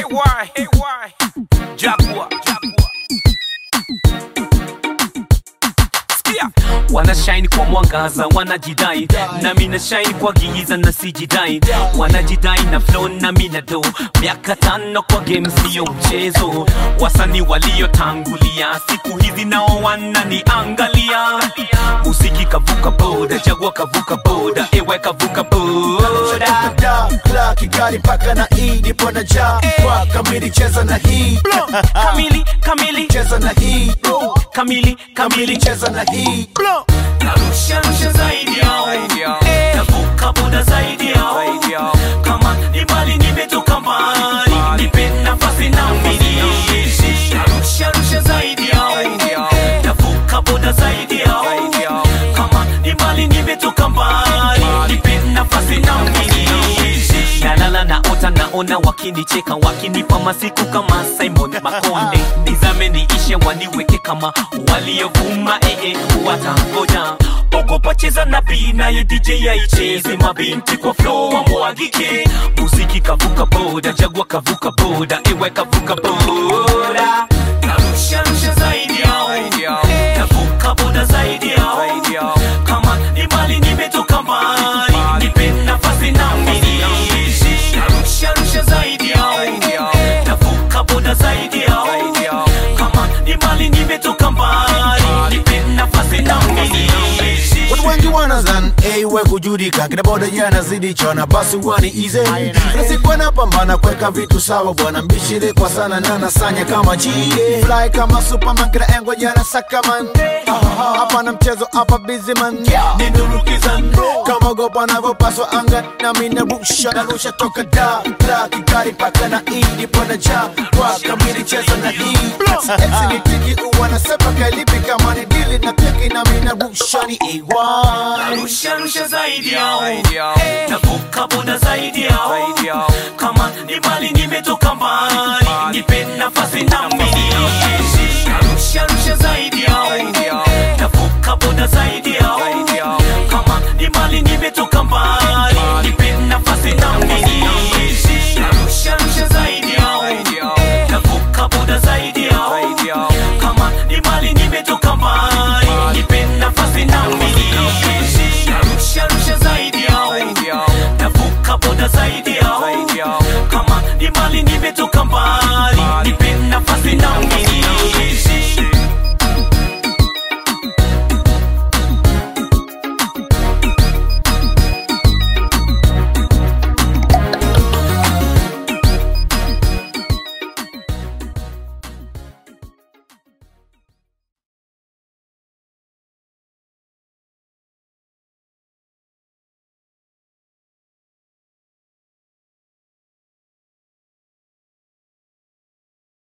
AY, AY, Jaguar, Jaguar. Sikia. Wanashine kwa mwangaza, wanajidai nami na shine kwa giza na sijidai, wanajidai na flow nami na do. Miaka tano kwa game sio mchezo, wasanii waliotangulia siku hizi nao wananiangalia. Muziki kavuka boda, Jaguar kavuka boda, ewe kavuka boda. da la Kigali mpaka na hii nipo na ja kwa kamili cheza na hii Kamili, kamili, cheza na hii kamili, kamili kamili, cheza na hii narusha rusha zaidi yao, navuka boda zaidi yao, kama ni mbali nimetoka mbali, nipe nafasi na mimi, narusha rusha zaidi yao, navuka boda zaidi yao, kama ni mbali nimetoka mbali, nipe nafasi na mimi, nalala naota naona wakinicheka wakinipa masiku kama Simon Makonde, nizame niishe waniweke kama waliovuma ee, watangoja ogopa cheza na bi naye DJ aicheze mabinti kwa flow wamwagike, muziki kavuka boda, Jaguar kavuka boda, ewe kavuka boda, narusha rusha zaidi yao, navuka boda zaidi yao, kama ni mbali nimetoka mbali, nipe nafasi na mimi, narusha rusha zaidi yao, navuka boda zaidi yao, kama ni mbali nimetoka mbali, nipe nafasi na mimi. Watu wengi wanazan ewe kujudika kina boda yanazidi chona basi wani ize nasikuwa napambana kweka vitu sawa bwana mbishire kwa sana na nasanya kama G fly kama superman kina engwa jana sakaman hapa na mchezo hapa busy man nindurukizan kama gopa navyopaswa anga na mina rusha na rusha toka da la kikari paka na hii nipo na ja kwa kamili cheza na hii MC ni tiki uwa nasepa kalipi kama ni dili na teki na mina rusha ni AY Narusha rusha zaidi yao, navuka boda zaidi yao, kama ni mbali nimetoka mbali, nipe nafasi na mimi. Narusha rusha zaidi yao, navuka boda zaidi